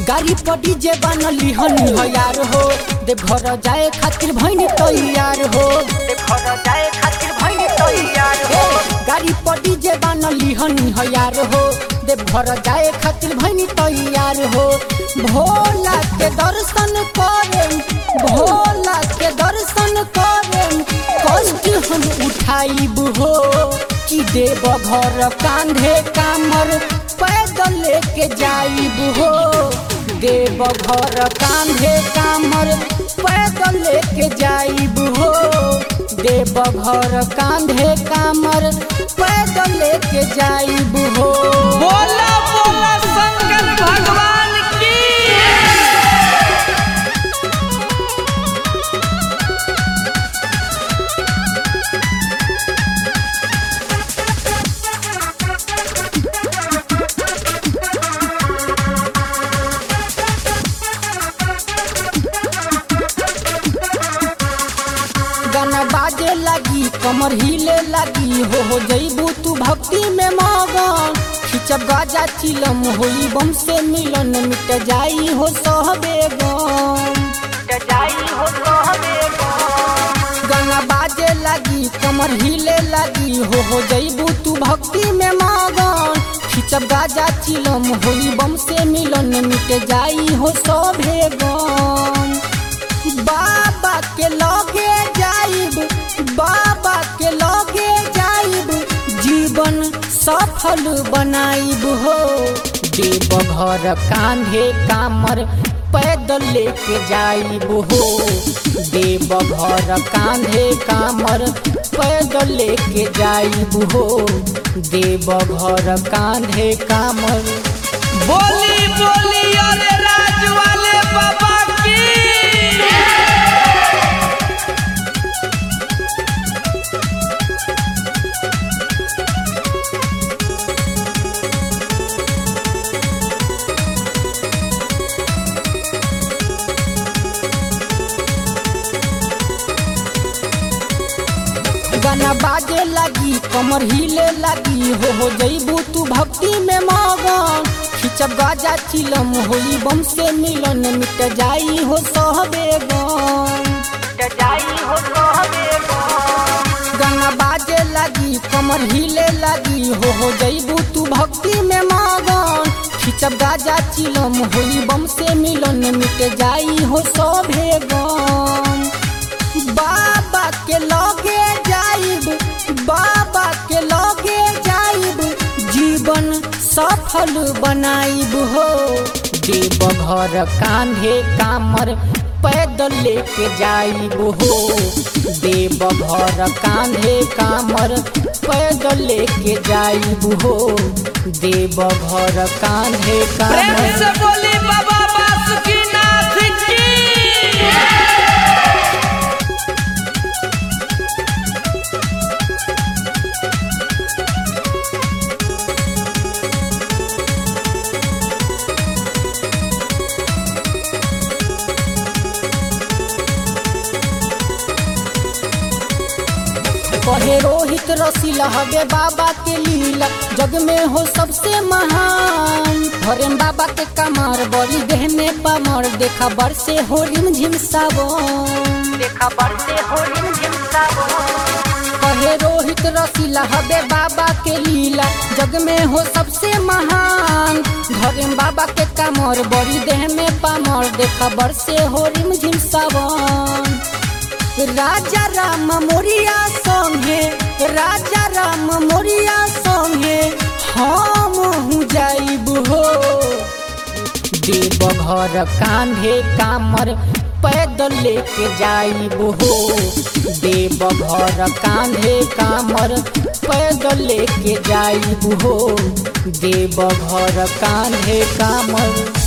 गाड़ी पर डीजे बनली हनी हो यार हो देव घर जाए खातिर भैनी तैयार हो देव घर जाए खातिर भैनी तैयार हो गाड़ी पर डीजे बनली हनी हो यार हो देव घर जाए खातिर भैनी तैयार हो भोला के दर्शन करें भोला के दर्शन करें कष्ट हम उठाइब हो कि देव घर कांधे कामर पैदल लेके जाइब हो देव घर कांधे कामर पैदल लेके जाइब हो देव घर कांधे कामर पैदल लेके जाइब हो बोला बोला शंकर भगवान की गाना बाजे लगी कमर हिले लगी हो हो जईबू तू भक्ति में मगन खिचब गाजा चिलम होई बम से मिलन मिट जाई हो सहबे गम मिट जाई हो सहबे गाना बाजे लगी कमर हिले लगी हो हो जईबू तू भक्ति में मगन खिचब गाजा चिलम होई बम से मिलन मिट जाई हो सभे गम बाबा के लगे जाइब बाबा के लगे जाइब जीवन सफल बनाइब हो देव घर कांधे कामर पैदल लेके जाइब हो देव घर कांधे कामर पैदल लेके जाइब हो देव घर कांधे कामर बोली बोली अरे राज वाले बाबा की गाना बाजे लगी कमर हिले लगी हो हो जईबू तू भक्ति में मगन खिचब गाजा चिलम होई बम से मिलन मिट जाई हो सहबे गम मिट जाई हो सहबे गाना बाजे लगी कमर हिले लगी हो हो जईबू तू भक्ति में मगन खिचब गाजा चिलम होई बम से मिलन मिट जाई हो सभे गम बाबा के लगे जाइब बाबा के लगे जाइब जीवन सफल बनाइब हो देव घर कांधे कामर पैदल लेके जाइब हो देव घर कांधे कामर पैदल लेके जाइब हो देव घर कांधे प्रेम कामर से बोली बाबा बासुकीनाथ की कहे रोहित रसीला हवे बाबा के लीला जग में हो सबसे महान हरेम बाबा के कमर बड़ी देह में पमर देखा बरसे हो रिम झिम सावन देखा बरसे हो रिम झिम सावन कहे रोहित रसीला हवे बाबा के लीला जग में हो सबसे महान धरेम बाबा के कमर बड़ी देह में पमर देखा बरसे हो रिम झिम सावन राजा राम मोरिया संगे राजा राम मोरिया संगे हम हूँ जाइब हो देव घर कांधे कामर पैदल लेके जाइब हो देव घर कांधे कामर पैदल लेके जाइब हो देव घर कांधे कामर